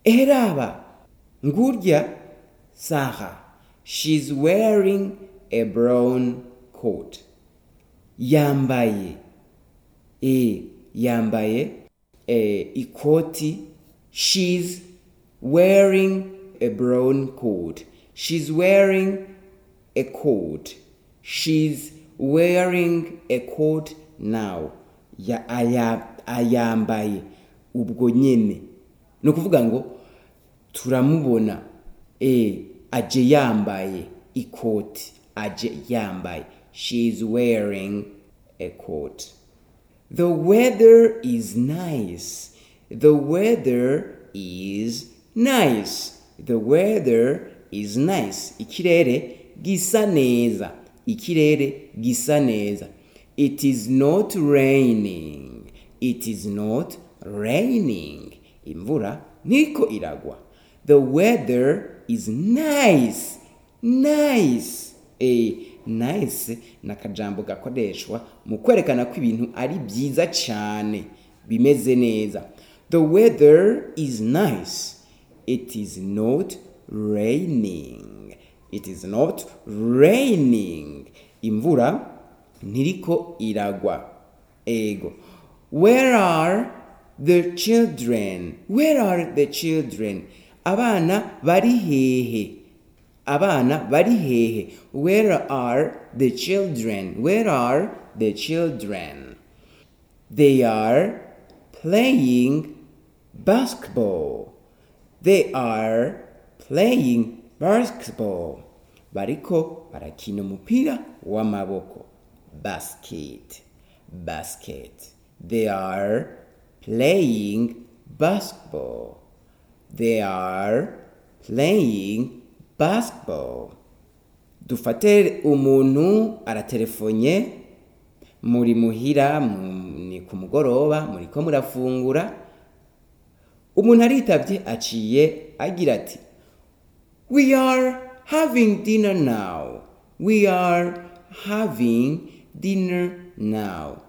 eraba ngurya Sarah she's wearing a brown coat yambaye e yambaye e, ikoti she's wearing a brown coat she's wearing a coat she's wearing a coat now ya aya, ayambaye ubwo nyene ni ukuvuga ngo turamubona e aje yambaye ikoti aje yambaye she's wearing a coat the weather is nice the weather is nice the weather is nice ikirere gisa neza ikirere gisa neza it is not raining it is not raining imvura ntiko iragwa the weather is nice nice eh nice ni akajambo gakoreshwa mu kwerekana ko ibintu ari byiza cyane bimeze neza the weather is nice it is not raining it is not raining imvura ntiriko iragwa ego where are the children where are the children abana bari hehe abana bari hehe where are the children where are the children they are playing basketball they are playing basketball bariko barakina umupira w'amaboko basket basket they are playing basketball they are playing basketball dufate umuntu aratelefonye muri muhira mu- ni ku mugoroba muriko murafungura umuntu aritavye aciye agira ati we are having dinner now we are having dinner now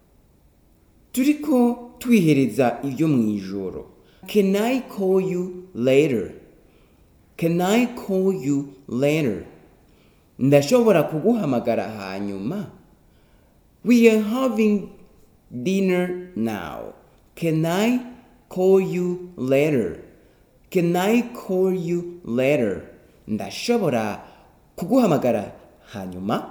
turiko twihereza ibyo mu ijoro can i call you later can i call you later ndashobora kuguhamagara hanyuma we are having dinner now can i call you later can i call you later ndashobora kuguhamagara hanyuma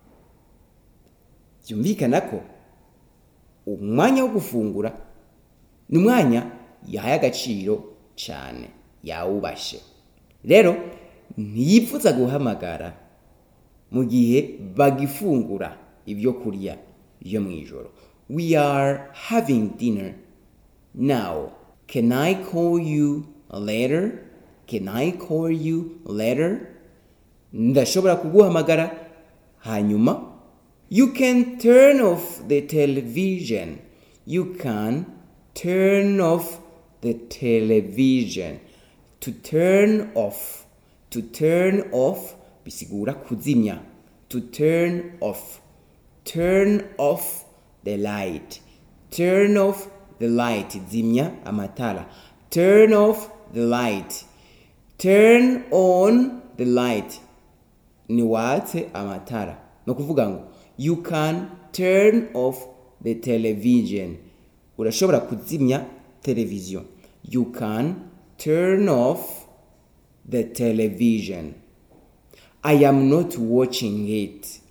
byumvikana ko umwanya wo gufungura ni umwanya yahaye agaciro cyane yawubashe rero ntiyipfuza guhamagara mu gihe bagifungura ibyo kurya byo mu ijoro we are having dinner now can i call you later can i call you later ndashobora kuguhamagara hanyuma you can turn off the television you can turn off the television to turn off to turn off bisigura kuzimya to turn off turn off the light turn off the light zimya amatara turn off the light turn on the light ni watse amatara ni ukuvuga ngo you can turn off the television urashobora kuzimya televiziyo you can turn off the television i am not watching it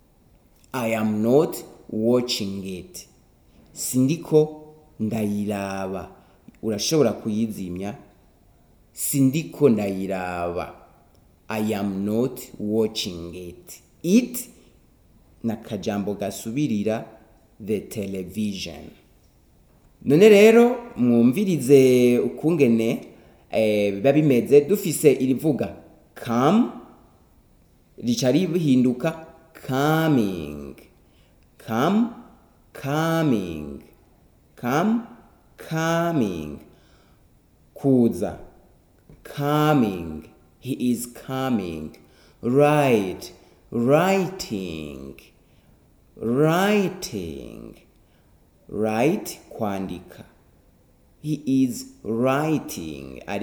i am not watching it sindiko ndayiraba urashobora kuyizimya sindiko ndayiraba i am not watching it it na kajambo gasubirira the television none rero mwumvirize ukungene eh, biba bimeze dufise irivuga come rica rihinduka coming come coming come coming kuza coming he is coming right writing writing write kwandika he is writing